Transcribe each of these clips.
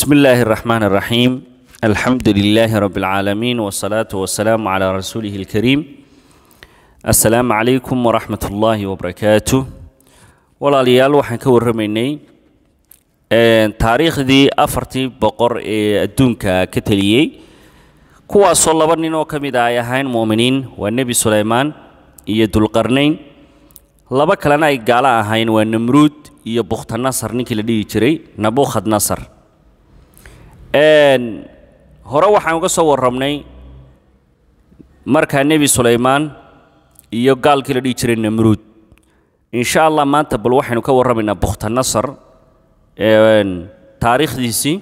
بسم الله الرحمن الرحيم الحمد لله رب العالمين والصلاة والسلام على رسوله الكريم السلام عليكم ورحمة الله وبركاته walaalayaal waxaan ka warramaynay taariikhdii afartii boqor ee adduunka ka teliyey kuwaasoo laba nin oo ka mid ah ay ahayn mu'miniin waa nebi sulaymaan iyo dulqarnayn laba kalena ay gaalo ahayn waa namruud iyo bukhtanasar ninkii la dhihi jiray nabukhad nasar hore waxaan uga soo warramnay markaa nebi sulaymaan iyo gaalkii la dhihi jiray namruud insha allah maanta bal waxaynu ka warramaynaa bukhtanasar taariikhdiisii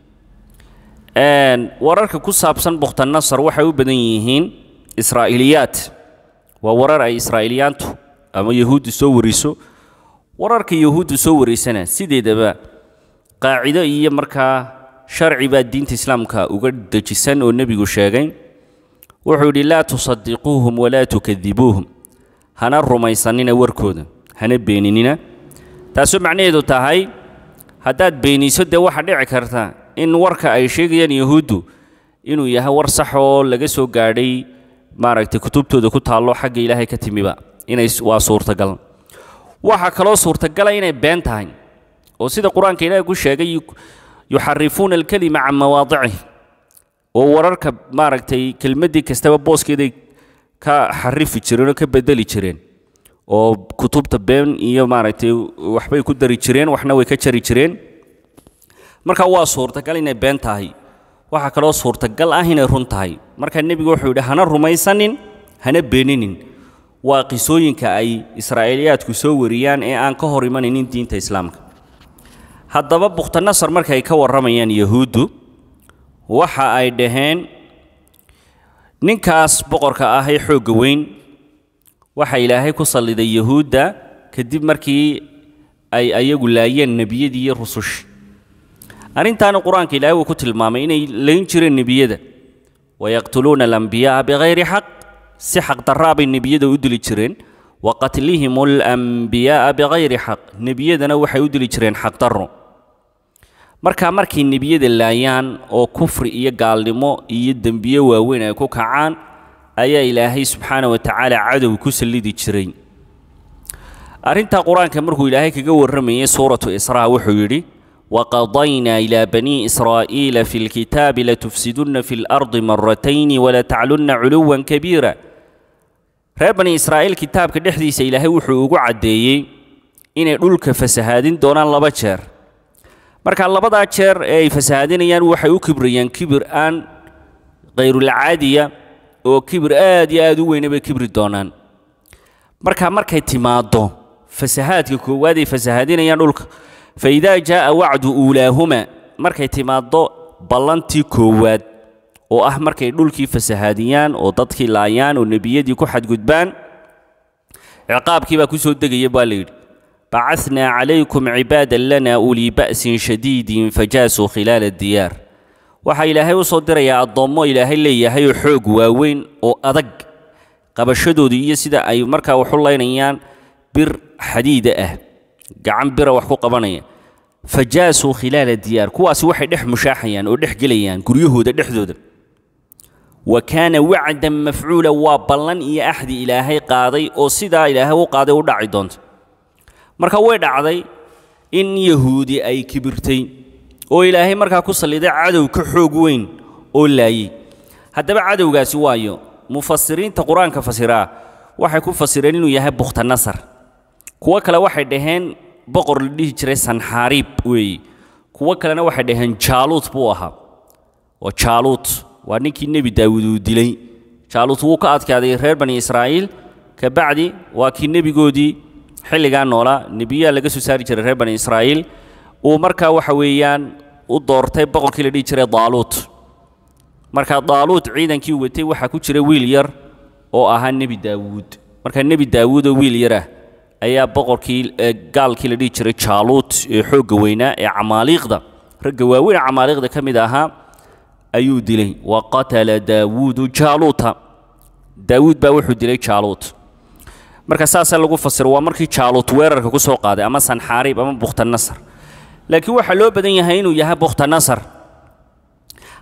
wararka ku saabsan bukhtanasar waxay u badan yihiin israa'iliyaat waa warar ay israa'iliyaantu ama yahuuddu soo wariso wararka yahuuddu soo waraysana sideedaba qaacido iyo markaa sharci baa diinta islaamka uga dejisan oo nebigu sheegay wuxuu yidhi laa tusadiquuhum walaa tukadibuuhum hana rumaysanina warkooda hana beeninina taasoo macnaheedu tahay haddaad beeniso dee waxaa dhici karta in warka ay sheegayaan yahuuddu inuu yahay war sax oo laga soo gaadhay maaragtay kutubtooda ku taallo xagga ilaahay ka timiba inay waa suurtagal waxaa kaloo suurtagala inay been tahay oo sida qur-aanka ilaahay ku sheegay yuxarifuuna alkelima can mawaadicih oo wararka maaragtay kelmaddii kastaba booskeeday ka xarifi jireen oo ka bedeli jireen oo kutubta been iyo maaragtay waxbay ku dari jireen waxna way ka jari jireen marka waa suurtagal inay been tahay waxaa kaloo suurtagal ah inay run tahay marka nebigu wuxuu yidhi hana rumaysanin hana beeninin waa qisooyinka ay israa'iiliyaadku soo wariyaan ee aan ka hor imanaynin diinta islaamka haddaba bukhtanasar markay ka warramayaan yahuuddu waxa ay dhaheen ninkaas boqorka ah ee xoogga weyn waxa ilaahay ku salliday yahuudda kadib markii ay ayagu laayeen nebiyadii iyo rusushii arrintaana qur-aanka ilaahay wuu ku tilmaamay inay layn jireen nebiyada wayaqtuluuna alambiya'a bikayri xaq si xaq darraa bay nebiyada u dili jireen wa qatlihim alambiya'a bikayri xaq nebiyadana waxay u dili jireen xaq darro markaa markay nebiyada laayaan oo kufri iyo gaalnimo iyo dembiye waaweyn ay ku kacaan ayaa ilaahay subxaana wa tacaala cadow ku sallidi jiray arrintaa qur-aanka markuu ilaahay kaga warramayay suuratu israa wuxuu yidhi waqadaynaa ilaa banii israa'iila fi lkitaabi latufsidunna fi lardi maratayni walataclunna culuwan kabiira reer bani israa'iil kitaabka dhexdiisa ilaahay wuxuu ugu caddeeyey inay dhulka fasahaadin doonaan laba jeer marka labadaa jeer ee ay fasahaadinayaan waxay u kibrayaan kibir aan kayrulcaadiya oo kibir aad iyo aad u weyna bay kibri doonaan marka markay timaaddo fasahaadka koowaad ay fasahaadinayaan dhulka fa idaa jaa'a wacdu uulaahuma markay timaaddo ballantii koowaad oo ah markay dhulkii fasahaadiyaan oo dadkii laayaan oo nebiyadii ku xadgudbaan ciqaabkii baa ku soo degaya baa la yidhi bacasnaa calaykum cibaadan lana ulii ba'sin shadiidin fajaasuu khilaala diyaar waxaa ilaahay u soo dirayaa addoommo ilaahay leeyahay oo xoog waaweyn oo adag qabashadoodii iyo sida ay markaa waxu laynayaan bir xadiida ah gacan bira wax ku qabanaya fajaasuu khilaala diyaar kuwaasi waxay dhex mushaaxayaan oo dhex gelayaan guryahooda dhexdooda wa kaana wacdan mafcuula waa ballan iyo axdi ilaahay qaaday oo sidaa ilaahay u qaaday u dhaci doonta marka way dhacday in yahuudi ay kibirtay oo ilaahay markaa ku salliday cadow ka xoog weyn oo laayey haddaba cadowgaasi waayo mufasiriinta qur-aanka fasiraa waxay ku fasireen inuu yahay bukhtanasar kuwo kale waxay dhaheen boqor la dhihi jiray sanxaariib weeye kuwo kalena waxay dhaheen jaaluut buu ahaa oo jaaluut waa ninkii nebi daawuud uu dilay jaaluut wuu ka adkaaday reer bani israa'iil kabacdi waa kii nebigoodii xilligaa noolaa nebiyaa laga soo saari jiray reer bani israa'iil uu markaa waxa weeyaan u doortay boqorkii la dhihi jiray daaluut markaa daaluut ciidankii uu watay waxaa ku jira wiil yar oo ahaa nebi daawuud markaa nebi daawuud oo wiil yar ah ayaa boqorkii gaalkii la dhihi jiray jaaluut ee xoogga weynaa ee camaaliiqda ragga waaweyn camaaliiqda ka mid ahaa ayuu dilay wa qatala daawuudu jaaluuta daawuud baa wuxuu dilay jaaluut marka saasaa lagu fasiro waa markii jaaluut weerarka ku soo qaaday ama sanxaariib ama bukhtanasar laakiin waxaa loo badan yahay inuu yahay bukhtanasar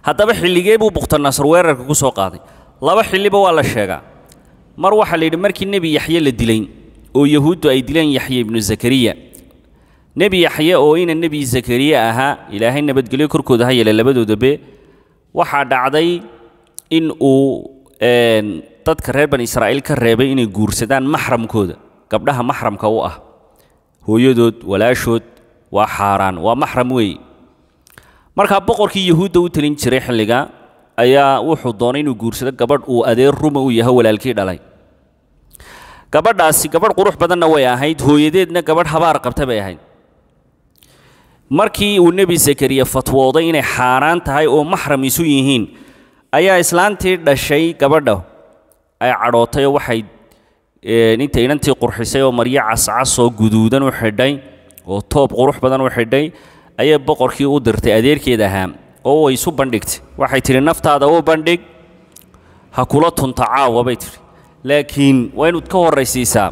haddaba xilligee buu bukhtanasar weerarka ku soo qaaday laba xilliba waa la sheegaa mar waxaa la yidhi markii nebi yaxye la dilay oo yahuuddu ay dileen yaxye ibnu zakariya nebi yaxye oo ina nebi zakariya ahaa ilaahay nabadgelyo korkooda ha yeele labadoodabe waxaa dhacday in uu dadka reer bani israa'iil ka reebay inay guursadaan maxramkooda gabdhaha maxramka u ah hooyadood walaashood waa xaaraan waa maxram weeye markaa boqorkii yahuudda u telin jiray xilliga ayaa wuxuu doonay inuu guursado gabadh uu adeer ruma u yahay walaalkii dhalay gabadhaasi gabadh qurux badanna way ahayd hooyadeedna gabadh habaar qabta bay ahayd markii uu nebi zakariya fatwooday inay xaaraan tahay oo maxram isu yihiin ayaa islaantii dhashay gabadha ay cadhootay oo waxay intay inantii qurxisay oo maryo cascas oo guduudan u xidhay oo toob qurux badan u xidhay ayay boqorkii u dirtay adeerkeed ahaa oo way isu bandhigtay waxay tidhi naftaada u bandhig ha kula tunta caawa bay tidhi laakiin waa inaad ka horraysiisaa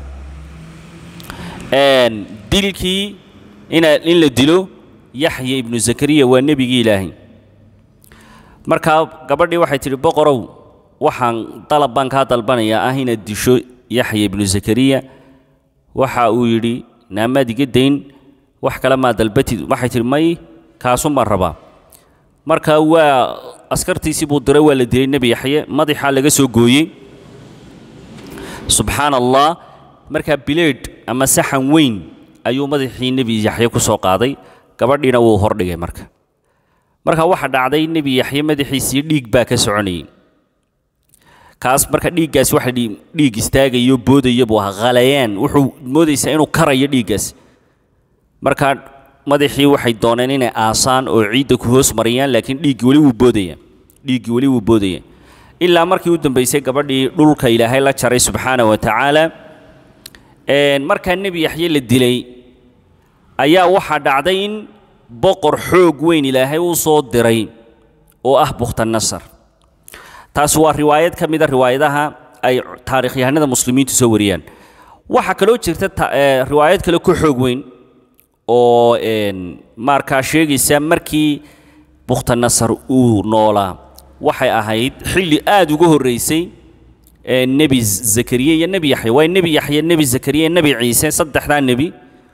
dilkii ina in la dilo yaxya ibnu zakariya waa nebigii ilaahay markaa gabadhii waxay tidhi boqorow waxaan dalab baan kaa dalbanayaa ah inaad disho yaxya ibnu zakariya waxa uu yidhi naamaad iga dayn wax kale maa dalbatid waxay tidhi may kaasun baan rabaa marka waa askartiisii buu diray waa la dilay nebi yaxye madaxaa laga soo gooyey subxaana allah markaa bileedh ama saxan weyn ayuu madaxii nebi yaxye ku soo qaaday gabadhiina wuu hordhigay marka marka waxa dhacday nebi yaxye madaxiisii dhiig baa ka soconayay kaas marka dhiiggaas waxa dhiig istaagayo boodaya buu ahaa khalayaan wuxuu moodaysaa inuu karayo dhiiggaas marka madaxii waxay dooneen inay aasaan oo ciidda ku hoos mariyaan laakiin dhiiggii weli wuu boodaya dhiiggii weli wuu boodaya ilaa markii u dambaysay gabadhii dhulka ilaahay la jaray subxaana wa tacaala markaa nebi yaxye la dilay ayaa waxaa dhacday in boqor xoog weyn ilaahay u soo diray oo ah bukhtanasar taas waa riwaayad ka mida riwaayadaha ay taarikhyahanada muslimiintu soo wariyaan waxaa kaloo jirta riwaayad kale ku xoog weyn oo markaa sheegaysa markii bukhtanasar uu noolaa waxay ahayd xilli aada uga horreysay nebi zakariya iyo nebi yaxya waa nebi yaxya nebi zakariya nebi ciise saddexdaa nebi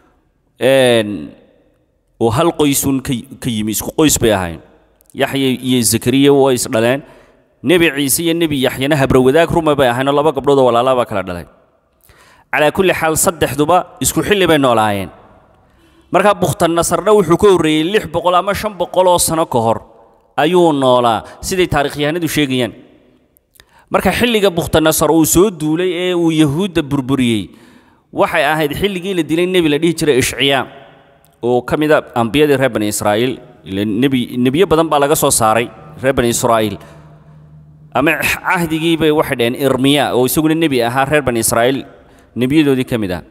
oo hal qoysun ka yimi isku qoys bay ahayn yaxya iyo zakariya way is dhaleen nebi ciise iyo nebi yaxyana habrawadaag ruma bay ahayn oo laba gabdhood oo walaalaa baa kala dhalay calaa kulli xaal saddexduba isku xilli bay noolaayeen markaa bukhtanasarna wuxuu ka horreeyey lix boqol ama shan boqol oo sano ka hor ayuu noolaa siday taarikhyahanadu sheegayaan marka xilliga bukhtanasar uu soo duulay ee uu yahuudda burburiyey waxay ahayd xilligii la dilay nebi la dhihi jiray ishciyaa oo ka mida ambiyadii reer bani israa'iil nebi nebiyo badan baa laga soo saaray reer bani israa'iil ama cahdigii bay waxay dhaheen irmiya oo isaguna nebi ahaa reer bani israa'iil nebiyadoodii ka mid ah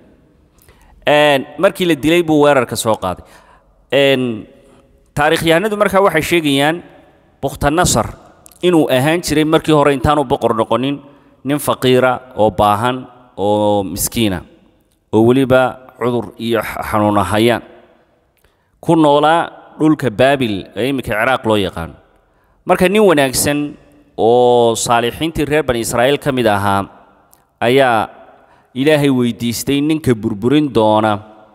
markii la dilay buu weerarka soo qaaday taarikhyahanadu markaa waxay sheegayaan bukhtanasar inuu ahaan jiray markii hore intaanu boqor noqonin nin faqiira oo baahan oo miskiina oo weliba cudur iyo xanuuna hayaan ku noolaa dhulka baabil ee imminka ciraaq loo yaqaano marka nin wanaagsan oo saalixiintii reer bani israa'iil ka mid ahaa ayaa ilaahay weydiistay ninka burburin doona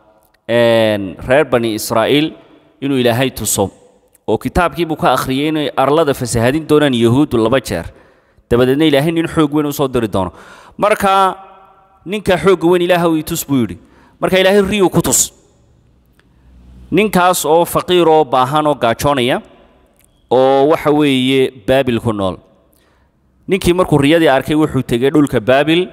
reer bani israa'iil inuu ilaahay tuso oo kitaabkiibuu ka akhriyey inay arlada fasahadin doonaan yahuuddu laba jeer dabadeedna ilaahay nin xoog weyn u soo diri doono marka ninka xoogga weyn ilaahow ii tus buu yidhi marka ilaahay riyuu ku tus ninkaas oo faqiir oo baahan oo gaajoonaya oo waxa weeye baabil ku nool ninkii markuu riyadii arkay wuxuu tegey dhulka baabil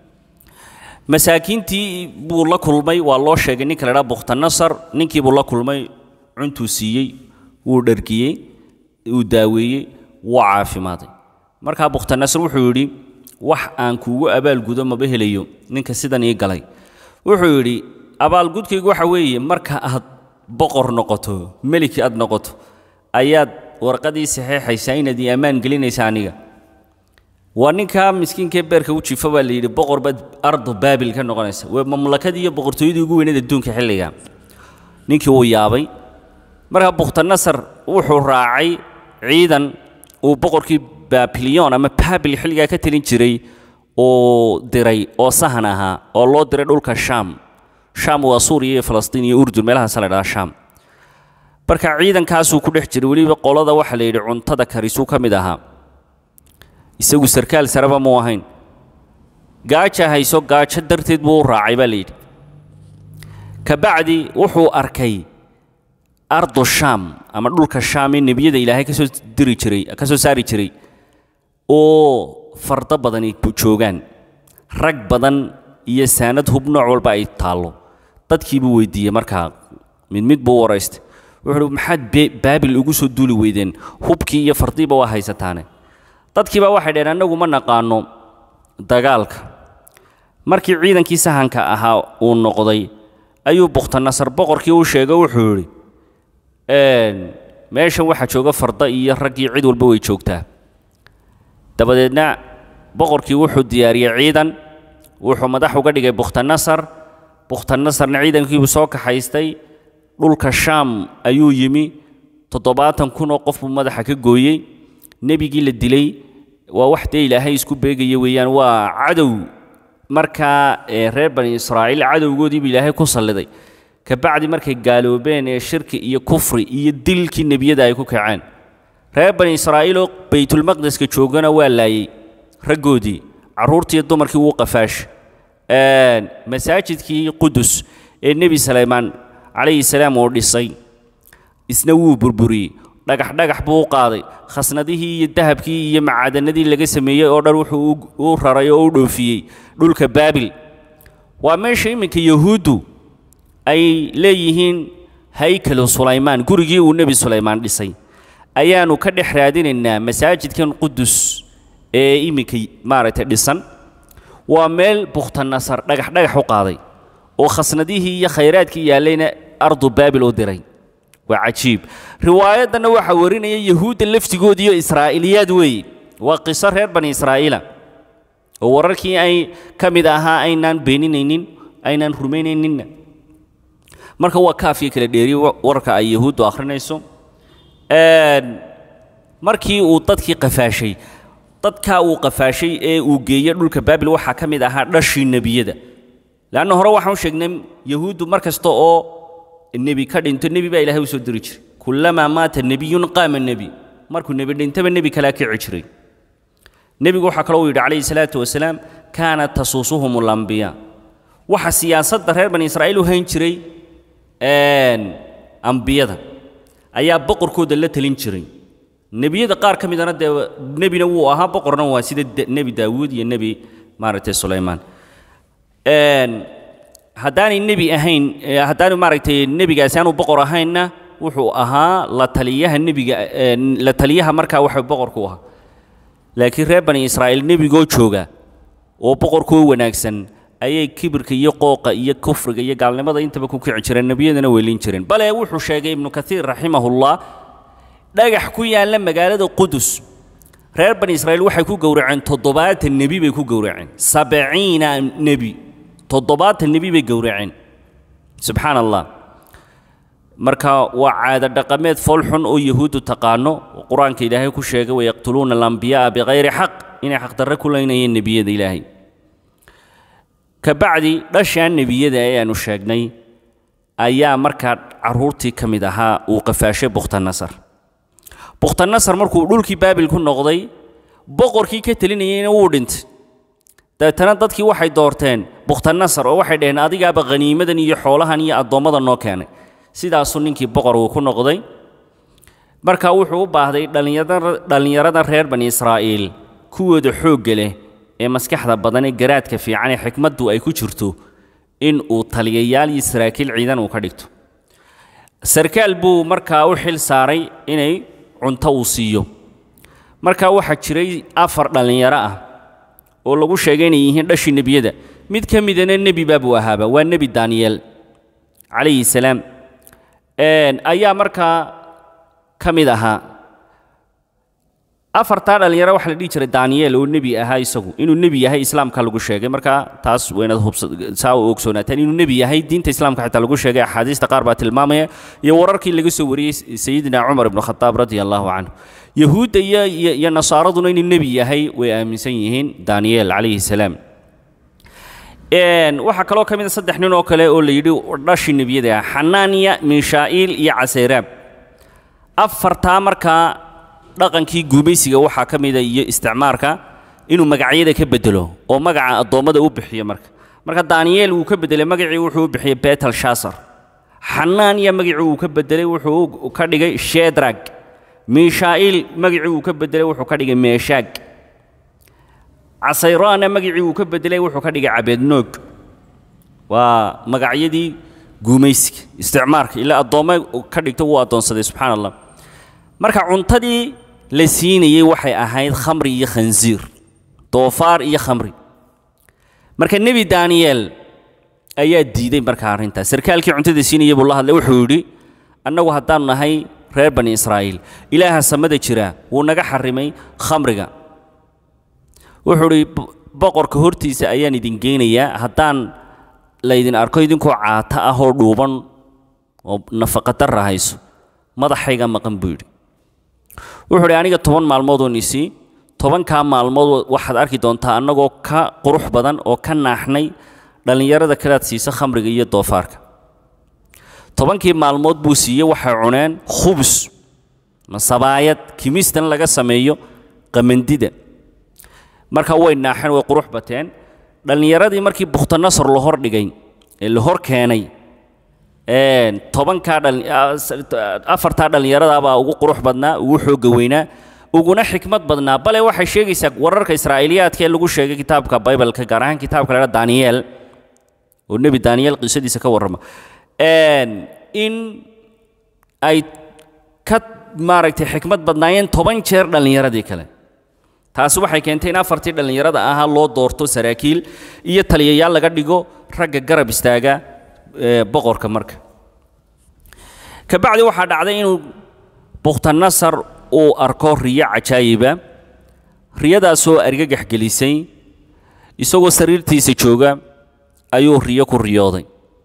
masaakiintii buu la kulmay waa loo sheegay ninka la dhaa bukhtanasar ninkii buu la kulmay cuntuu siiyey wuu dhargiyey wuu daaweeyey wuu caafimaaday markaa bukhtanasar wuxuu yidhi wax aan kuugu abaalgudo maba helayo ninka sidan ii galay wuxuu yidhi abaalgudkaygu waxa weeye marka aad boqor noqoto meliki aad noqoto ayaad warqadii saxeexaysaa inaad ii ammaan gelinaysa aniga waa ninkaa miskiinkee beerka u jiifa baa la yidhi boqor baad ardu baabil ka noqonaysa waa mamlakadii iyo boqortooyadii ugu weyneed adduunka xilliga ninkii wuu yaabay markaa bukhtanasar wuxuu raacay ciidan uu boqorkii babilion ama babil xilligaa ka telin jiray uu diray oo sahan ahaa oo loo diray dhulka sham sham waa suuriya iyo falastiin iyo urdun meelahaasa la dhahaa sham marka ciidankaasuu ku dhex jiray weliba qolada waxaa la yidhi cuntada karisuu ka mid ahaa isagu sarkaal sareba muu ahayn gaaja hayso gaajo darteed buu u raacay baa la yidhi kabacdi wuxuu arkay ardu sham ama dhulka sham ee nebiyada ilaahay ka soo diri jiray ka soo saari jiray oo fardo badani joogaan rag badan iyo saanad hub nooc walba ay taallo dadkii buu weydiiyey markaa mid mid buu u waraystay wuxuu uhi maxaad baabil ugu soo duuli weydeen hubkii iyo fardiiba waa haysataane dadkiiba waxay dhaheen annagu ma naqaano dagaalka markii ciidankii sahanka ahaa uu noqday ayuu bukhtanasar boqorkii u sheegay wuxuu yidhi meeshan waxaa jooga farda iyo raggii cid walba way joogtaa dabadeedna boqorkii wuxuu diyaariyey ciidan wuxuu madax uga dhigay bukhtanasar bukhtanasarna ciidankiibuu soo kaxaystay dhulka shaam ayuu yimi toddobaatan kun oo qof buu madaxa ka gooyey nebigii la dilay waa wax dee ilaahay isku beegaya weeyaan waa cadow markaa reer bani israa'iil cadowgoodiibu ilaahay ku salliday kabacdi markay gaaloobeen ee shirki iyo kufri iyo dilkii nebiyada ay ku kaceen reer bani israa'iiloo baytulmaqdeska joogana waa laayey raggoodii carruurtiiyo dumarkii wuu qafaash masaajidkii qudus ee nebi salaymaan calayhi salaam uu dhisay isna wuu burburiyey dhagax dhagax buu u qaaday khasnadihii iyo dahabkii iyo macaadanadii laga sameeyey oo dhan wuxuu u raray oo u dhoofiyey dhulka baabil waa meesha iminka yahuuddu ay leeyihiin haykalu sulaymaan gurigii uu nebi sulaymaan dhisay ayaannu ka dhex raadinaynaa masaajidkan qudus ee iminka maaragtay dhisan waa meel bukhtanasar dhagax dhagax u qaaday oo khasnadihii iyo khayraadkii yaallayna ardu baabil u diray waa cajiib riwaayaddanna waxaa warinaya yahuudda laftigoodiiyo israa'iiliyaad weeye waa qiso reer bani israa'iila oo wararkii ay ka mid ahaa aynaan beeninaynin aynaan rumaynayninna marka waa kaafiya kala dheeriye wararka ay yahuuddu akhrinayso markii uu dadkii qafaashay dadkaa uu qafaashay ee uu geeyey dhulka baabil waxaa ka mid ahaa dhashii nebiyada leanna hore waxaan u sheegnay yahuuddu mar kasta oo nebi ka dhinto nebi baa ilahay u soo diri jiray kullamaa maata nebiyun qaama nebi markuu nebi dhintaba nebi kalaa kici jiray nebigu waxaa kaloo uu yidhi calayhi salaatu wasalaam kaanat tasuusuhum alambiyaa waxa siyaasadda reer bani israa'iil u hayn jiray ambiyada ayaa boqorkooda la talin jiray nebiyada qaar ka midana dee nebina wuu ahaa boqorna waa sida nebi daawuud iyo nebi maaragtay sulaymaan haddaanay nebi ahayn haddaanu maaragtay nebigaasi aanu boqor ahaynna wuxuu ahaa la taliyaha nebiga la taliyaha markaa waxa boqorku ahaa laakiin reer bani israa'iil nebigoo jooga oo boqorkoo wanaagsan ayay kibirka iyo qooqa iyo kufriga iyo gaalnimada intaba ku kici jireen nebiyadana weylin jireen bale wuxuu sheegay ibnu kaiir raximahullah dhagax ku yaalla magaalada qudus reer bani israa'iil waxay ku gowraceen toddobaatan nebi bay ku gowraceen sabciina nebi toddobaatan nebi bay gowraceen subxaan allah marka waa caado dhaqameed foolxun oo yahuuddu taqaano oo qur-aanka ilaahay ku sheegay wayaqtuluuna alambiya'a bikayri xaq inay xaqdarre ku leynayeen nebiyada ilaahay kabacdi dhashaan nebiyada ee aanu sheegnay ayaa markaa carruurtii ka mid ahaa uu qafaashay bukhtanasar bukhtanasar markuu dhulkii baabil ku noqday boqorkii ka telinayeyna wuu dhintay dabeetana dadkii waxay doorteen bukhtanasar oo waxay dhaheen adigaaba khaniimadan iyo xoolahan iyo addoommada noo keenay sidaasuu ninkii boqor uu ku noqday marka wuxuu u baahday dhallinyarada reer bani israa'iil kuwooda xoogga leh ee maskaxda badan ee garaadka fiican ee xikmaddu ay ku jirto in uu taliyayaal iyo saraakiil ciidan uu ka dhigto sarkaal buu markaa u xil saaray inay cunto uu siiyo markaa waxaa jiray afar dhallinyaro ah oo lagu sheegay inay yihiin dhashii nebiyada mid ka midana nebi baabuu ahaaba waa nebi daaniyeel calayhi salaam ayaa markaa ka mid ahaa afartaa dhallinyaro waxaa la dhihi jiray daniyeel oo nebi ahaa isagu inuu nebi yahay islaamka lagu sheegay marka taas waynaad hubsa saa u ogsoonaataan inuu nebi yahay diinta islaamka xitaa lagu sheegay axaadiista qaar baa tilmaamaya iyo wararkii laga soo wariyey sayidina cumar ibnu khataab radia allahu canhu yahuudda iyo iyo iyo nasaaraduna inuu nebi yahay way aaminsan yihiin daniyeel calayhi salaam waxaa kaloo ka mid a saddex nin oo kale oo la yidhi dhashi nebiyada ah xanaaniya miishaa'iil iyo caseyraab afartaa markaa dhaqankii guumaysiga waxaa ka mida iyo isticmaarka inuu magacyada ka bedelo oo magaca addoommada u bixiyo marka marka daniyeel wuu ka bedelay magacii wuxuu u bixiyey betel shasar xanaaniya magacii uu ka bedelay wuxuu ka dhigay shedrag miishaa'iil magacii uu ka bedelay wuxuu ka dhigay meeshaag casayraana magacii uu ka bedelay wuxuu ka dhigay cabeednoog waa magacyadii guumaysiga isticmaarka ilaa addoommo ka dhigto wuu addoonsaday subxaana allah marka cuntadii la siinayey waxay ahayd khamri iyo khansiir doofaar iyo khamri marka nebi daniyeel ayaa diiday markaa arrintaas sarkaalkii cuntada siinayey buu la hadlay wuxuu yidhi annagu haddaanu nahay reer bani israa'iil ilaaha samada jira wuu naga xarrimay khamriga wuxuu idhi boqorka hortiisa ayaan idin geynayaa haddaan laydin arko idinkoo caata ah oo dhuuban oo nafaqadarra hayso madaxayga maqan buu yidhi wuxuu idhi aniga toban maalmoodoo nisii tobankaa maalmood waxaad arki doontaa annagoo ka qurux badan oo ka naaxnay dhallinyarada kalead siisa khamriga iyo doofaarka tobankii maalmood buu siiyey waxay cuneen khubus masabaayad kimistan laga sameeyo qamandida marka way naaxeen way qurux bateen dhallinyaradii markii bukhtanasar la hor dhigay ee la hor keenay tobankaa afartaa dhallinyaradaabaa ugu qurux badnaa ugu xoogga weynaa uguna xikmad badnaa bale waxay sheegaysaa wararka israa'iiliyaadka ee lagu sheegay kitaabka bibaleka gaar ahaan kitaabka la daniyeel oo nebi daniyeel qisadiisa ka warrama in ay ka maaragtay xikmad badnaayeen toban jeer dhallinyaradii kale taasi waxay keentay in afartii dhallinyarada ahaa loo doorto saraakiil iyo taliyayaal laga dhigo ragga garab istaaga boqorka marka kabacdi waxaa dhacday inuu bukhtanasar uu arko riyo cajaayiba riyadaasoo argagax gelisay isagoo sariirtiisa jooga ayuu riyo ku riyooday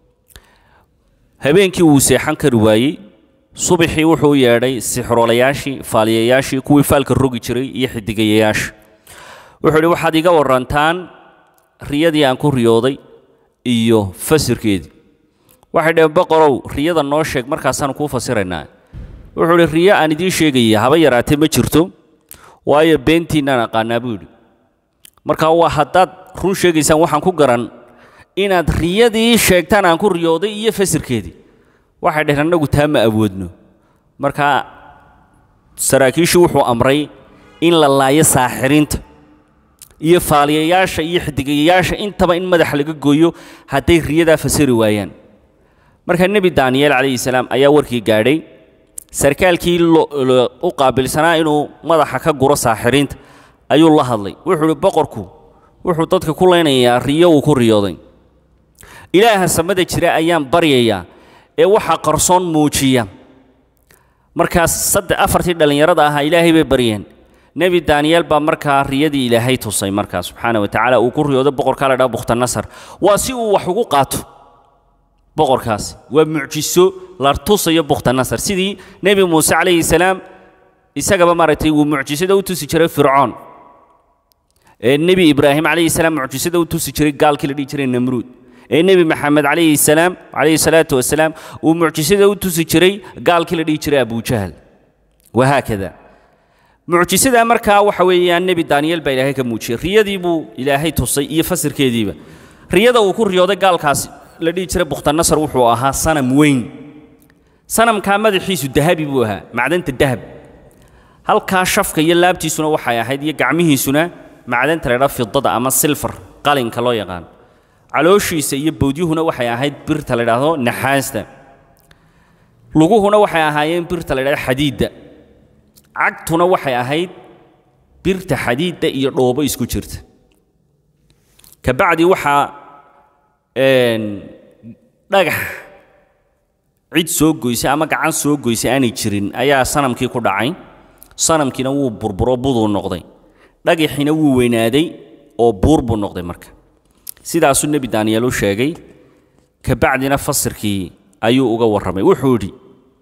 habeenkii wuu seexan kari waayey subaxii wuxuu yeedhay sixroolayaashii faaliyayaashii kuwii faalka rogi jiray iyo xidigayayaasha wuxuu idhi waxaad iga warrantaan riyadii aan ku riyooday iyo fasirkeedii waxay dhaheen boqorow riyada noo sheeg markaasaanu kuu fasiraynaa wuxuu idhi riyo aan idiin sheegaya haba yaraatee ma jirto waayo beentiinnaan aqaanaa buu yidhi marka waa haddaad run sheegaysaan waxaan ku garan inaad riyadii sheegtaan aan ku riyooday iyo fasirkeedii waxay dhaheen annagu taa ma awoodno marka saraakiishii wuxuu amray in la laayo saaxiriinta iyo faaliyayaasha iyo xidigayayaasha intaba in madaxa laga gooyo hadday riyadaa fasiri waayaan marka nebi daniyeel calayhi salaam ayaa warkii gaadhay sarkaalkii u qaabilsanaa inuu madaxa ka guro saaxiriinta ayuu la hadlay wuxuu ihi boqorku wuxuu dadka ku leynayaa riyo uu ku riyooday ilaaha samada jira ayaan baryayaa ee waxaa qarsoon muujiya markaas saddex afartii dhallinyarada ahaa ilaahay bay baryeen nebi daniyeel baa markaa riyadii ilaahay tusay markaa subxaana wa tacaala uu ku riyooday boqorkaa la dhaha bukhtanasar waa si uu wax ugu qaato boqorkaasi waa mucjiso la tusayo bukhtanasar sidii nebi muuse calayhi salaam isagaba maaragtay wuu mucjisada u tusi jiray fircoon ee nebi ibraahim calayhi salaam mucjisada u tusi jiray gaalkii la dhihi jiray namruud ee nebi maxamed calayhi salaam calayhi salaatu wasalaam uu mucjisada u tusi jiray gaalkii la dhihi jiray abujahal wahaakada mucjisada markaa waxa weeyaan nebi daniyeel baa ilaahay ka muujiyey riyadii buu ilaahay tusay iyo fasirkeediiba riyada uu ku riyooday gaalkaasi la dhihi jiray bukhtanasar wuxuu ahaa sanam weyn sanamkaa madaxiisu dahabi buu ahaa macdanta dahab halkaa shafka iyo laabtiisuna waxay ahayd iyo gacmihiisuna macdanta la ydhaha fidada ama silfar qalinka loo yaqaan calooshiisa iyo bowdyuhuna waxay ahayd birta la ydhaahdo naxaasta luguhuna waxay ahaayeen birta la ydhahdo xadiidda cagtuna waxay ahayd birta xadiidda iyo dhoobo isku jirta kabacdi waxaa dhagax cid soo goysay ama gacan soo goysay aanay jirin ayaa sanamkii ku dhacay sanamkiina wuu burburo buduu noqday dhagaxiina wuu weynaaday oo buur buu noqday marka sidaasuu nebi daaniyeel u sheegay kabacdina fasirkii ayuu uga warramay wuxuu yidhi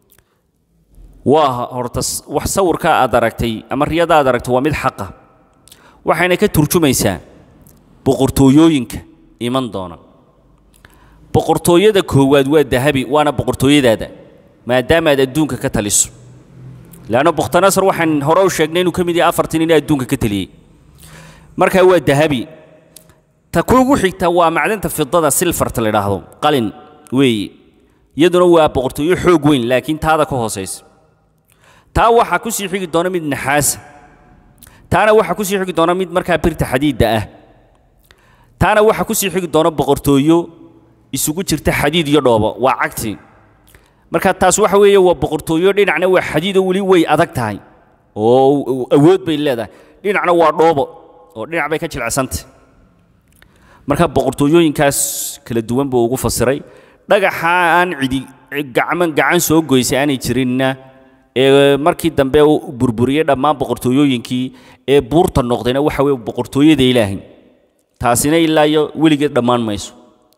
waa horta wax sawirkaa aad aragtay ama riyada aad aragtay waa mid xaqa waxayna ka turjumaysaa boqortooyooyinka iman doona boqortooyada koowaad waa dahabi waana boqortooyadaada maadaama aad adduunka ka taliso leanna bukhtanasar waxaan hore u sheegnay inuu ka mid yahay afartan nin adduunka ka taliyey markaa waa dahabi ta kuugu xigta waa macdanta fidada silfarta la idhaahdo qalin weeye iyaduna waa boqortooyo xoog weyn laakiin taada ka hoosaysa taa waxaa ku sii xigi doona mid naxaasa taana waxaa ku sii xigi doona mid markaa birta xadiidda ah taana waxaa ku sii xigi doona boqortooyo isugu jirta xadiid iyo dhoobo waa cagti marka taas waxa weeye waa boqortooyo dhinacna waa xadiidoo weli way adag tahay oo awood bay leedahay dhinacna waa dhoobo oo dhinac bay ka jilicsantay marka boqortooyooyinkaas kala duwan buu ugu fasiray dhagaxa aan cidi gacman gacan soo goysay aanay jirinna ee markii dambe uu burburiyey dhammaan boqortooyooyinkii ee buurta noqdayna waxa weeye boqortooyada ilaahay taasina ilaa iyo weligeed dhammaan mayso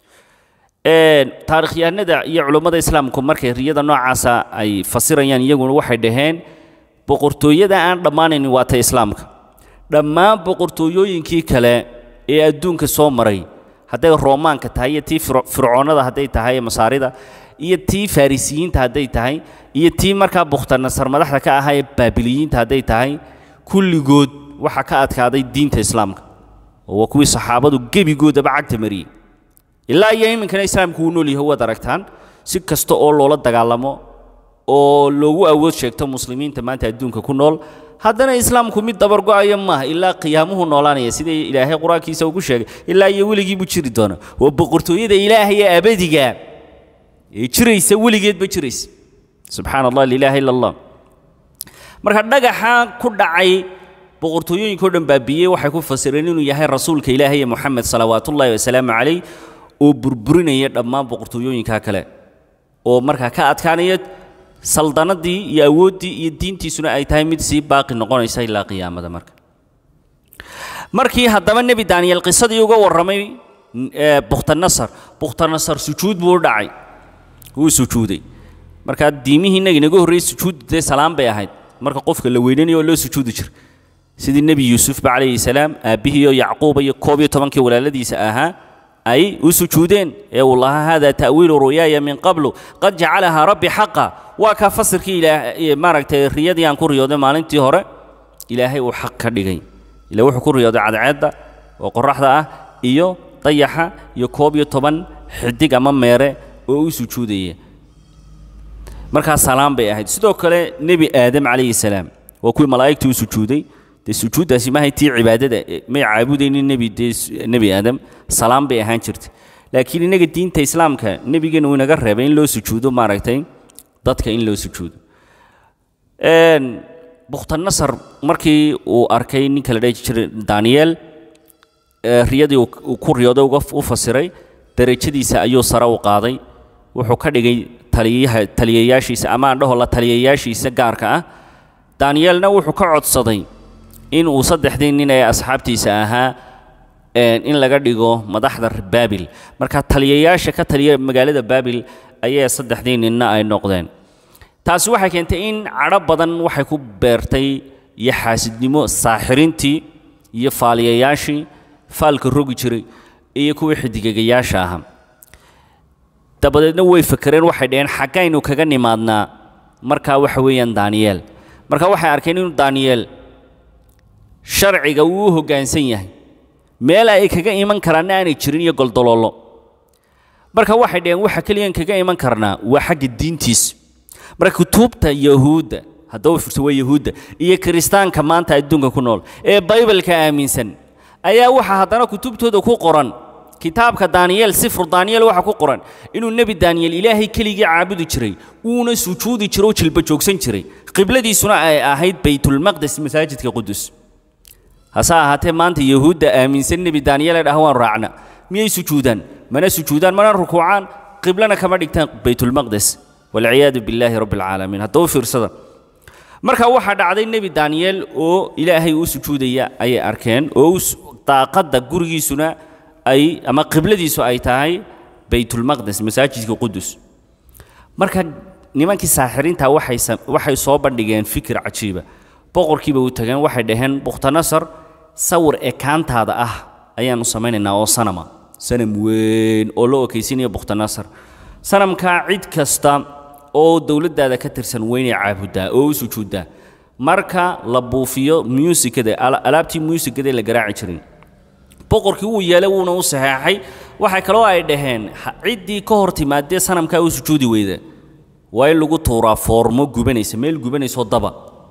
taarikhyahanada iyo culummada islaamku markay riyada noocaasa ay fasirayaan iyaguna waxay dhaheen boqortooyada aan dhammaanaynin waa ta islaamka dhammaan boqortooyooyinkii kale ee adduunka soo maray hadday roomaanka tahay iyo tii fircoonnada hadday tahay ee masaarida iyo tii farisiyiinta hadday tahay iyo tii markaa bukhtanasar madaxda ka ahaa ee baabiliyiinta hadday tahay kulligood waxaa ka adkaaday diinta islaamka oo waa kuwii saxaabadu gebigoodaba cagta mariyey ilaa iyo iminkana islaamku wuu nool yahay waad aragtaan si kasta oo loola dagaalamo oo loogu awood sheegto muslimiinta maanta adduunka ku nool haddana islaamku mid dabargo'ayo maaha ilaa qiyaamuhu noolaanaya sida ilaahay qur-aankiisa ugu sheegay ilaa iyo weligii buu jiri doona waa boqortooyada ilaahay ee abadiga ee jiraysa weligeedba jiraysa subxaana allah lilaaha ila allah marka dhagaxa ku dhacay boqortooyooyinkao dhan baabiyey waxay ku fasireen inuu yahay rasuulka ilaahay ee moxamed salawaatullaahi wasalaamu calayh oo burburinaya dhammaan boqortooyooyinka kale oo markaa ka adkaanaya saldanadii iyo awooddii iyo diintiisuna ay tahay mid sii baaqi noqonaysa ilaa qiyaamada marka markii haddaba nebi daaniyeel qisadii uga warramay bukhtanasar bukhtanasar sujuud buu u dhacay wuu sujuuday markaa diimihii innaga inaga horreeyey sujuud dee salaam bay ahayd marka qofka la weynanayo oo loo sujuudi jira sidii nebi yuusufba calayhi salaam aabbihii oo yacquuba iyo koob iyo tobankii walaaladiisa ahaa ay u sujuudeen ee uu lahaa hada ta'wiilu ru'yaaya min qablu qad jacalahaa rabbi xaqa waa kaa fasirkii ilaa maaragtay riyadii aan ku riyooday maalintii hore ilaahay uu xaq ka dhigay ila wuxuu ku riyooday cadceedda oo qorraxda ah iyo dayaxa iyo koob iyo toban xidig ama meere oo u sujuudaya markaa salaam bay ahayd sidoo kale nebi aadam calayhi salaam waa kuwii malaa'igtii u sujuuday dee sujuuddaasi maahay tii cibaadada may caabudaynin nebi dee nebi aadam salaam bay ahaan jirtay laakiin innaga diinta islaamka nebigeena uu inaga reebay in loo sujuudo maaragtay dadka in loo sujuudo bukhtanasar markii uu arkay ninka la dhahi jiray daniyeel riyadii uu ku riyooday u fasiray derajadiisa ayuu sare u qaaday wuxuu ka dhigay taliyaha taliyayaashiisa ama aan dhaho la taliyayaashiisa gaarka ah daniyeelna wuxuu ka codsaday in uu saddexdii nin ee asxaabtiisa ahaa in laga dhigo madaxda baabil marka taliyayaasha ka taliya magaalada baabil ayaa saddexdii ninna ay noqdeen taasi waxay keentay in cadho badan waxay ku beertay iyo xaasidnimo saaxirintii iyo faaliyayaashii faalka rogi jiray iyo kuwii xidigegayaasha ahaa dabadeedna way fakereen waxay dhaheen xaggaynu kaga nimaadnaa markaa waxa weeyaan daniyeel marka waxay arkeen inuu daniyeel sharciga uu u hoggaansan yahay meel ay kaga iman karaanna aanay jirin iyo goldoloollo marka waxay dhaheen waxa keliyan kaga iman karnaa waa xagga diintiisa marka kutubta yahuudda haddaba fursa waa yahuudda iyo kiristaanka maanta adduunka ku nool ee baybalka aaminsan ayaa waxaa haddana kutubtooda ku qoran kitaabka daniyeel sifru daniyeel waxaa ku qoran inuu nebi daniyeel ilaahay keligii caabudi jiray uuna sujuudi jiro oo jilba joogsan jiray qibladiisuna ay ahayd baytulmaqdes masaajidka qudus hase ahaatee maanta yahuudda aaminsan nebi daniyeel ee dhaha waan raacna miyay sujuudaan mana sujuudaan mana rukuucaan qiblana kama dhigtaan baytulmaqdes walciyaadu billaahi rabbi alcaalamiin haddaba fiirsada marka waxaa dhacday nebi daaniyeel oo ilaahay u sujuudaya ayay arkeen oo daaqadda gurigiisuna ay ama qibladiisu ay tahay baytulmaqdes masaajidka qudus marka nimankii saaxiriinta waxay waxay soo bandhigeen fikir cajiiba boqorkiiba u tageen waxay dhaheen bukhtanasar sawir ekaantaada ah ayaanu samaynaynaa oo sanama sanam weyn oo loo okaysinaya bukhtanasar sanamkaa cid kasta oo dowladdaada ka tirsan weynay caabuddaa oo u sujuuddaa marka la buufiyo muusikada alaabtii muusikada la garaaci jiray boqorkii wuu yeelay wuuna u saxeexay waxay kaloo ay dhaheen ciddii ka hor timaadee sanamkaa u sujuudi weyda waa in lagu tuuraa foormo gubanaysa meel gubanaysoo daba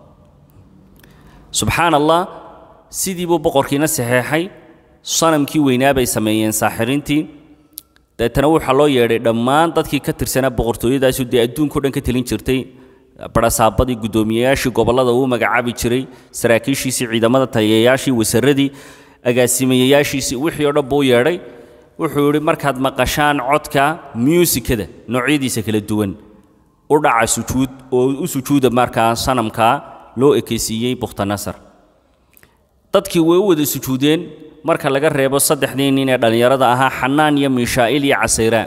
subxaan allah sidii buu boqorkiina saxeexay sanamkii weynaa bay sameeyeen saaxiriintii deetana waxaa loo yeedhay dhammaan dadkii ka tirsanaa boqortooyadaasu dee adduunka o dhan ka telin jirtay barasaabadii guddoomiyeyaashii gobollada uu magacaabi jiray saraakiishiisii ciidamada taliyayaashii wasaradii agaasimayayaashiisii wixii oo dhan buu yeedhay wuxuu yidhi markaad maqashaan codka muusikada noocyadiisa kala duwan u dhaca sujuud oo u sujuuda markaa sanamkaa loo ekaysiiyey bukhtanasar dadkii way u wada sujuudeen marka laga reebo saddexdii nin ee dhallinyarada ahaa xanaan iyo miishaa'il iyo casayraa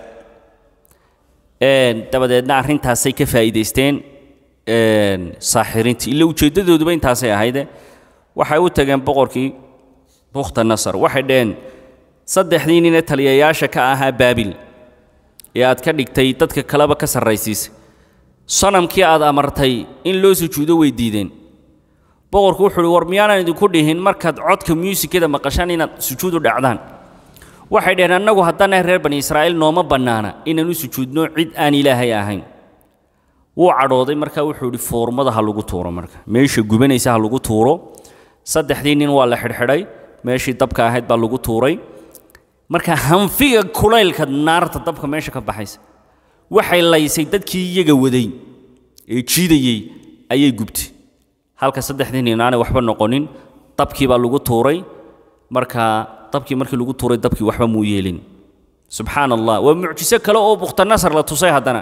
dabadeedna arrintaasay ka faa'iidaysteen saaxiriintii ila ujeeddadooduba intaasay ahayde waxay u tageen boqorkii bukhtanasar waxay dhaheen saddexdii nin ee taliyayaasha ka ahaa baabil ee aad ka dhigtay dadka kaleba ka sarraysiisay sanamkii aad amartay in loo sujuudo way diideen boqorku wuxuu uhi war miyaanan idinku dhihin markaad codka muusikada maqashaan inaad sujuud u dhacdaan waxay dhaheen annagu haddana reer bani israa'iil nooma bannaana inaan u sujuudno cid aan ilaahay ahayn wuu cadhooday markaa wuxuu idhi foormada ha lagu tuuro marka meesha gubanaysa ha lagu tuuro saddexdii nin waa la xidhxidhay meeshii dabka ahayd baa lagu tuuray marka hanfiga kulaylka naarta dabka meesha ka baxaysa waxay laysay dadkii iyaga waday ee jiidayey ayay gubtay halka saddexdii nin aanay waxba noqonin dabkii baa lagu tuuray marka dabkii markii lagu tuuray dabkii waxba muu yeelin subxaan allah waa mucjiso kale oo bukhtanasar la tusay haddana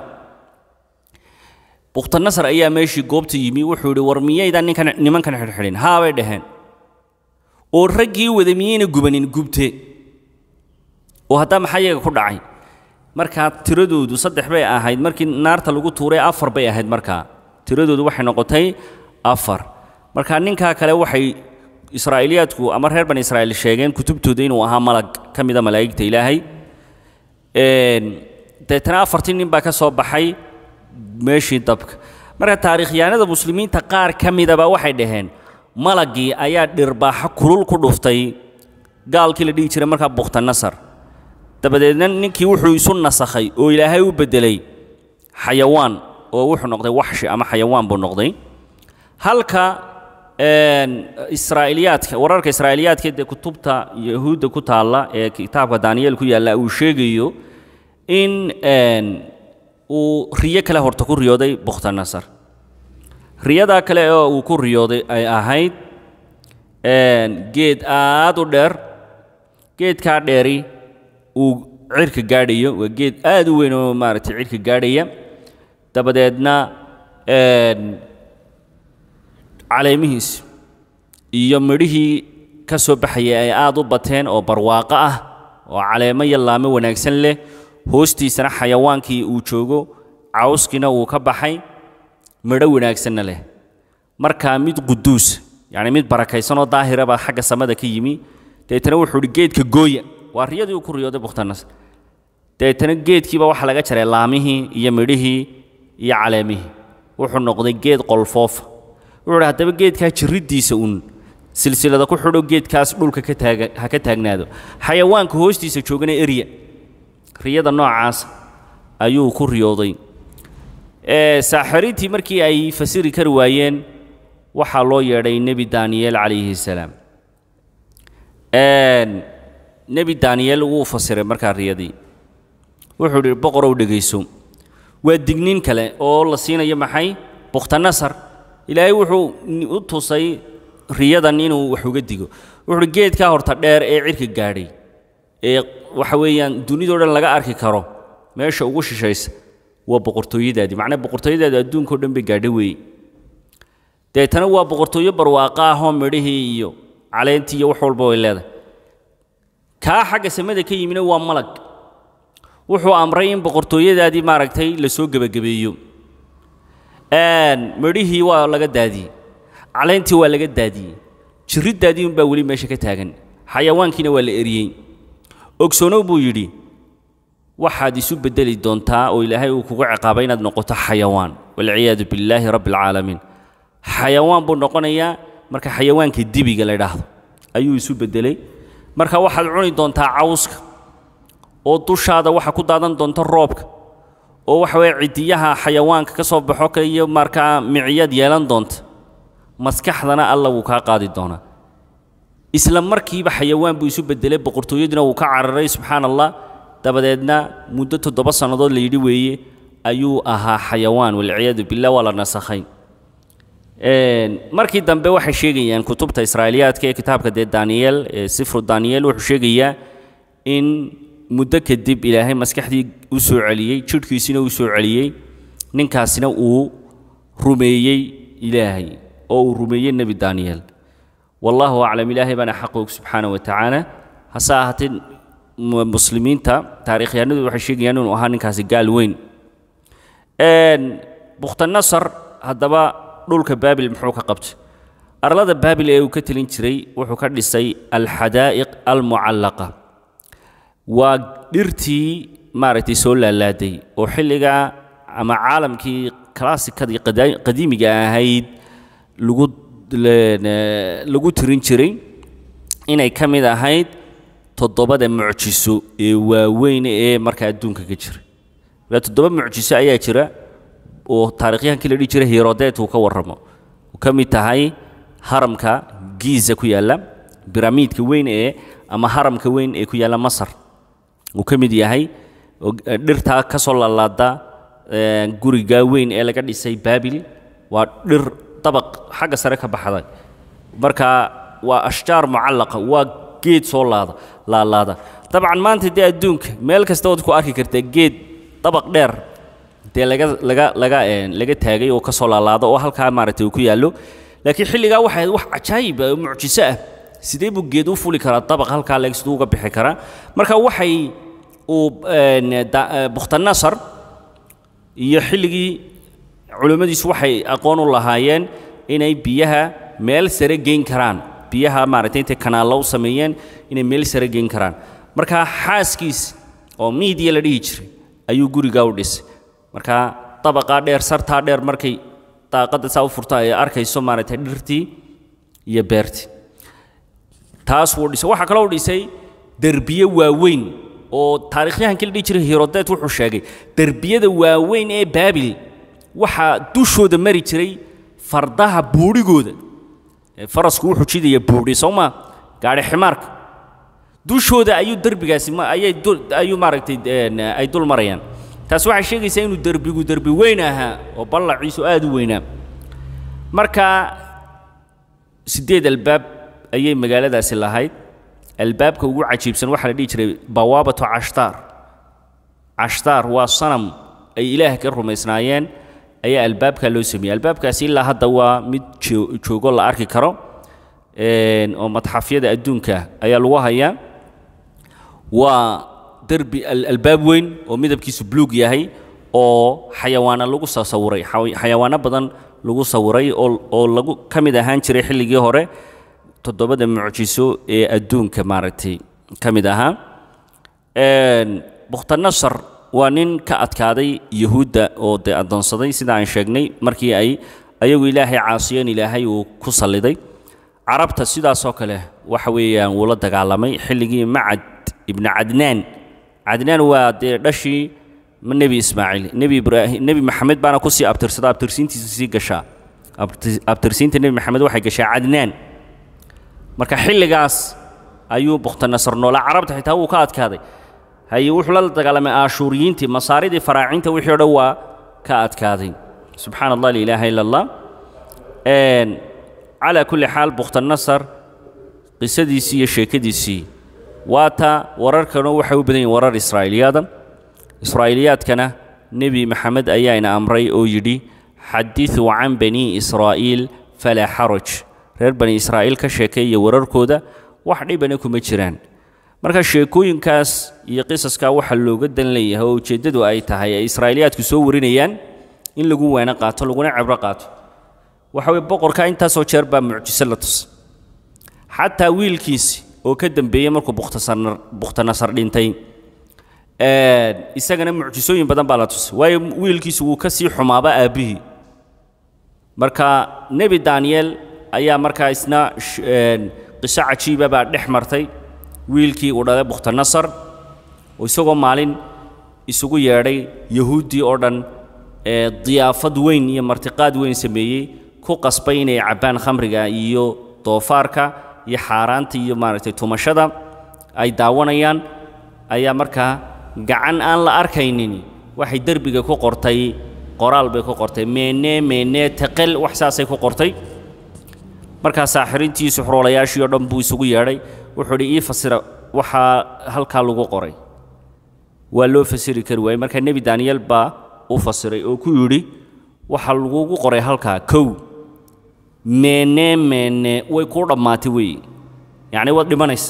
bukhtanasar ayaa meeshii goobta yimi wuxuu yidhi war miyaydaan ninkan nimankan xidhxidhin haa bay dhaheen oo raggii wada miyayna gubanin gubte oo haddaa maxaa iyaga ku dhacay markaa tiradoodu saddex bay ahayd markii naarta lagu tuuray afar bay ahayd markaa tiradoodu waxay noqotay afar marka ninkaa kale waxay israa'iiliyaadku ama reer bani israa'iil sheegeen kutubtooda inuu ahaa malag ka mida malaa'igta ilaahay deetana afartii nin baa ka soo baxay meeshii dabka marka taariikhyahanada muslimiinta qaar ka midaba waxay dhaheen malaggii ayaa dhirbaaxo kulul ku dhuftay gaalkii la dhihi jiray markaa bukhtanasar dabadeedna ninkii wuxuu isu nasakhay oo ilaahay u beddelay xayawaan oo wuxuu noqday waxshi ama xayawaan buu noqday halka israa'iiliyaadka wararka israa'iiliyaadka dee kutubta yahuudda ku taalla ee kitaabka daaniyeel ku yaalla uu sheegayo in uu riyo kale horta ku riyooday bukhtanasar riyadaa kale oo uu ku riyooday ay ahayd geed aad u dheer geedkaa dheeri uu cirka gaadhayo waa geed aad u weyn oo maaragtay cirka gaadhaya dabadeedna caleemihiis iyo midhihii ka soo baxaya ay aad u bateen oo barwaaqo ah oo caleemo iyo laamo wanaagsan leh hoostiisana xayawaankii uu joogo cawskiina uu ka baxay midho wanaagsanna leh markaa mid quduus yacni mid barakaysan oo daahira baa xagga samada ka yimi deetana wuxuu idhi geedka gooya waa riyadii uu ku riyooday bukhtanas deetana geedkiiba waxaa laga jaray laamihii iyo midhihii iyo caleemihii wuxuu noqday geed qolfoofa wuxuu idhi haddaba geedkaa jirriddiisa uun silsilada ku xidho geedkaas dhulka ka taaga ha ka taagnaado xayawaanka hoostiisa joogana erya riyada noocaas ayuu ku riyooday saaxiriintii markii ay fasiri kari waayeen waxaa loo yeedhay nebi daaniyeel calayhi salaam nebi daaniyeel wuu fasiray markaa riyadii wuxuu idhi boqorow dhegayso waa digniin kale oo la siinayo maxay bukhtanasar ilaahay wuxuu u tusay riyadan inuu wax uga digo wuxuuhi geedkaa horta dheer ee cirka gaadhay ee waxa weeyaan dunidao dhan laga arki karo meesha ugu shishaysa waa boqortooyadaadii macnaa boqortooyadaadi adduunkao dhan bay gaadha weeye deetana waa boqortooyo barwaaqo ahoo midhihii iyo caleentii iyo wax walba way leedahay kaa xagga samada ka yimina waa malag wuxuu amray in boqortooyadaadii maaragtay la soo gebagabeeyo midhihii waa laga daadiyey caleentii waa laga daadiyey jirriddaadii unbaa weli meesha ka taagan xayawaankiina waa la eriyey ogsoonow buu yidhi waxaad isu beddeli doontaa oo ilaahay uu kugu ciqaabay inaad noqoto xayawaan walciyaadu billaahi rabbi alcaalamiin xayawaan buu noqonayaa marka xayawaanka dibiga la idhaahdo ayuu isu beddelay marka waxaad cuni doontaa cawska oo dushaada waxa ku daadan doonta roobka oo waxa weeye cidiyaha xayawaanka ka soo baxo kale iyo markaa miciyaad yeelan doonta maskaxdana alla wuu kaa qaadi doonaa isla markiiba xayawaan buu isu beddelay boqortooyadiina wuu ka cararay subxaan allah dabadeedna muddo toddoba sannadood la yidhi weeye ayuu ahaa xayawaan walciyaadu billah waa la nasakhay markii dambe waxay sheegayaan kutubta israa'iiliyaadka ee kitaabka dee daniyeel ee sifru daniyeel wuxuu sheegayaa in muddo kadib ilaahay maskaxdii u soo celiyey jidhkiisina u soo celiyey ninkaasina uu rumeeyey ilaahay oo uu rumeeyey nebi daniyeel wallahu aclam ilaahay baana xaqoog subxaana wa tacaala hase ahaatee muslimiinta taarikhyahanadu waxay sheegayaan inuu ahaa ninkaasi gaal weyn bukhtanasar haddaba dhulka baabil muxuu ka qabtay arlada baabil ee uu ka telin jiray wuxuu ka dhisay alxadaa'iq almucallaqa waa dhirtii maaragtay soo laalaaday oo xilligaa ama caalamkii kalaasikadii qadiimiga ahayd lagu lagu tirin jiray inay ka mid ahayd toddobada mucjiso ee waaweyn ee markaa adduunka ka jira ilaa toddoba mucjiso ayaa jira oo taarikhyahankii la dhihi jiray herodet uu ka warramo uu ka mid tahay haramka giiza ku yaalla biramiidka weyn ee ama haramka weyn ee ku yaalla masar uu ka mid yahay dhirtaa ka soo laalaada guriga weyn ee laga dhisay baabil waa dhir dabaq xagga sare ka baxday marka waa ashjaar mucallaqa waa geed soo laada laalaada dabcan maanta dee adduunka meel kasta waad ku arki kartaa geed dabaq dheer dee laga laga laga laga taagay oo ka soo laalaada oo halkaa maaragtay uu ku yaallo laakiin xilligaa waxay ahayd wax cajaayib ah oo mucjiso ah sidee buu geed u fuli karaa dabaq halkaa leeg siduu uga bixi karaa marka waxay uu bukhtanasar iyo xilligii culimmadiisu waxay aqoon u lahaayeen inay biyaha meel sare geyn karaan biyaha maaragtay intay kanaallo u sameeyeen inay meel sare geyn karaan marka xaaskiis oo miidiya la dhihi jiray ayuu gurigaa u dhisay marka dabaqaa dheer sartaa dheer markay daaqadda saa u furta ay arkayso maaragtay dhirtii iyo beertii taas wuu dhisay waxaa kaloo dhisay derbiye waaweyn oo taarikhyahankii la dhihi jiray herodet wuxuu sheegay derbiyada waaweyn ee baabil waxaa dushooda mari jiray fardaha buudhigooda farasku wuxuu jidaya buudhi soo maa gaadhi ximaarka dushooda ayuu derbigaasi ayay ayuu maaragtay ay dul marayaan taas waxay sheegaysaa inuu derbigu derbi weyn ahaa oo ballaciisu aad u weynaa marka siddeed albaab ayay magaaladaasi lahayd albaabka ugu cajiibsan waxaa la dhihi jiray bawaabatu cashtaar cashtaar waa sanam ay ilaah ka rumaysnaayeen ayaa albaabkaa loo sameeyey albaabkaasi ilaa hadda waa mid joogo la arki karo oo madxafyada adduunka ayaa lagu hayaa waa derbi albaab weyn oo midabkiisu buluug yahay oo xayawaana lagu soo sawiray xayawaano badan lagu sawiray oo oo lagu ka mid ahaan jiray xilligii hore toddobada mucjiso ee adduunka maaragtay ka mid ahaa bukhtanasar waa nin ka adkaaday yahuudda oo dee addoonsaday sida aan sheegnay markii ay ayagu ilaahay caasiyeen ilaahay uu ku salliday carabta sidaasoo kale waxa weeyaan wuu la dagaalamay xilligii macad ibnu cadnaan cadnaan waa dee dhashii nebi ismaaciil nebi ibraahim nebi maxamed baana kusii abtirsada abtirsiintiisa sii gashaa abtirsiinta nebi maxamed waxay gashaa cadnaan marka xilligaas ayuu bukhtanasar noolaa carabta xitaa wuu ka adkaaday haye wuxuu la dagaalamay aashuuriyiintii masaaridii faraacinta wixii o dhan waa ka adkaaday subxaana allah liilaaha ila allah calaa kulli xaal bukhtanasar qisadiisii iyo sheekadiisii waata wararkanu waxay u badan yihin warar israa'iiliyaada israa'iiliyaadkana nebi maxamed ayaana amray oo yidhi xadiduu can bani israa'iil falaa xaraj reer bani israa'iil ka sheekeeya wararkooda wax dhibana kuma jiraan marka sheekooyinkaas iyo qisaskaa waxaa looga dan leeyahay oo ujeeddadu ay tahay ay israa'iiliyaadku soo warinayaan in lagu weeno qaato laguna cibro qaato waxa weye boqorka intaasoo jeer baa mucjiso la tusay xataa wiilkiisi oo ka dambeeyey markuu bukhtasanar bukhtanasar dhintay isagana mucjisooyin badan baa la tusay waayo wiilkiisu wuu ka sii xumaaba aabbihii marka nebi daniyel ayaa markaa isna qiso cajiiba baa dhex martay wiilkii uu dhalay bukhtanasar oo isagoo maalin isugu yeedhay yahuuddii oo dhan ee diyaafad weyn iyo martiqaad weyn sameeyey ku qasbay inay cabbaan khamriga iyo doofaarka iyo xaaraanta iyo maaragtay tumashada ay daawanayaan ayaa markaa gacan aan la arkaynin waxay derbiga ku qortay qoraal bay ku qortay meene meene teqel wax saasay ku qortay markaa saaxirintii suxroolayaashii oo dhan buu isugu yeedhay wuxuu idhi ii fasira waxaa halkaa lagu qoray waa loo fasiri kari waayey markaa nebi daniyel baa u fasiray oo ku yidhi waxaa lagugu qoray halkaa kow meene meene way kuu dhammaatay weeye yacni waad dhimanaysa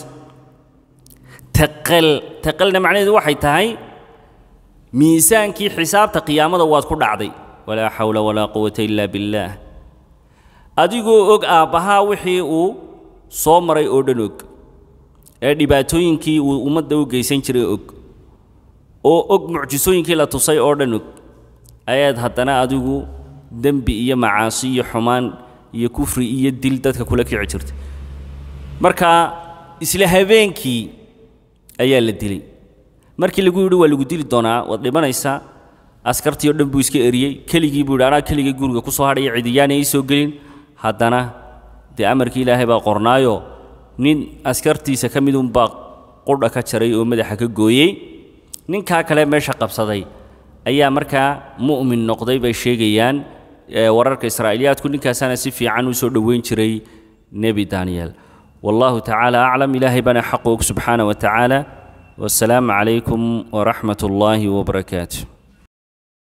taqal taqalna macnaheedu waxay tahay miisaankii xisaabta qiyaamada waad ku dhacday walaa xawla walaa quwata ila billaah adigoo og aabbahaa wixii uu soo maray oo dhan og ee dhibaatooyinkii uu ummadda u geysan jiray og oo og mucjisooyinkii la tusay oo dhan og ayaad haddana adigu dembi iyo macaasi iyo xumaan iyo kufri iyo dil dadka kula kici jirtay marka isla habeenkii ayaa la dilay markii lagu yidhi waa lagu dili doonaa waad dhimanaysaa askartii oo dhan buu iska eriyey keligii buu yidhi anaa keligii guriga ku soo hadhaya cidiyaana ii soo gelin haddana dee amarkii ilaahay baa qornaayo nin askartiisa ka mid unbaa qudha ka jaray oo madaxa ka gooyey ninkaa kale meesha qabsaday ayaa markaa mu'min noqday bay sheegayaan wararka israa'iiliyaadku ninkaasaana si fiican u soo dhoweyn jiray nebi daniyel والله تعالى أعلم إلهي بنا حقك سبحانه وتعالى والسلام عليكم ورحمة الله وبركاته